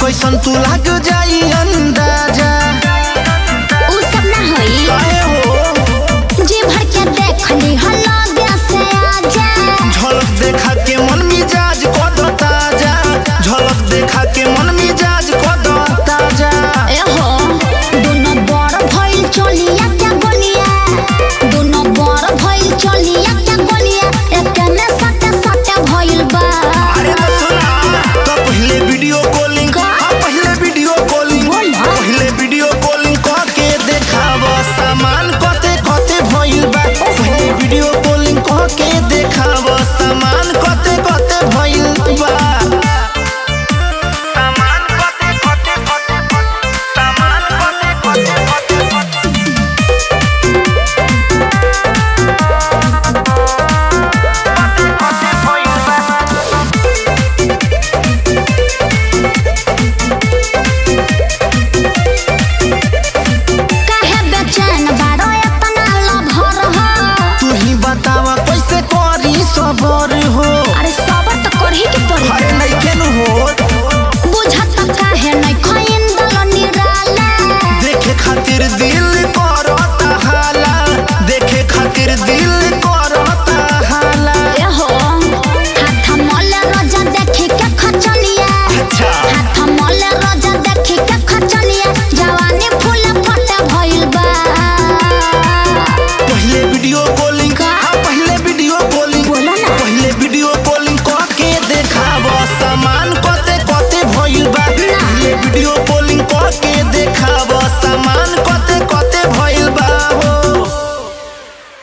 कैसन तू लाग जाई अंदाजा उ सब ना होई काहे हो जी भर के देखली हल्ला से आजा झलक देखा के मन मिजाज कद ताजा झलक देखा के मन मिजाज कद ताजा ए हो दोनों बड़ भइल चलिया क्या गोलिया दोनों बड़ भइल चलिया क्या गोलिया एक में सटे सटे भइल बा अरे तो सुना तो पहले वीडियो कॉलिंग का? हाँ पहले वीडियो कॉलिंग बोला। पहले वीडियो कॉलिंग कह के देखाव सामान कते कते भइल बा पहले वीडियो कॉलिंग कह के देखाव सामान कते कते भइल बा सामान कते कते कते सामान कते कते कते कते भइल बा काहे बेचैन बारो इतना लभर हो तू ही बतावा कैसे करी सबर हो अरे सबर तो करही के पड़ी अरे नइखे न हो बुझत काहे नहीं खइन दल निराला देखे खातिर दिल करता हाला देखे खातिर दिल करता हाला ए हो हाथ मल रोजा देखी के खचलिया अच्छा हाथ मल रोजा देखी के खचलिया जवानी फूल फटे भइल बा पहले वीडियो कॉलिंग का? हाँ पहले वीडियो कॉलिंग बोला ना। पहले वीडियो कॉलिंग कह के देखाव सामान कते कते भइल बा पहले वीडियो कॉलिंग कह के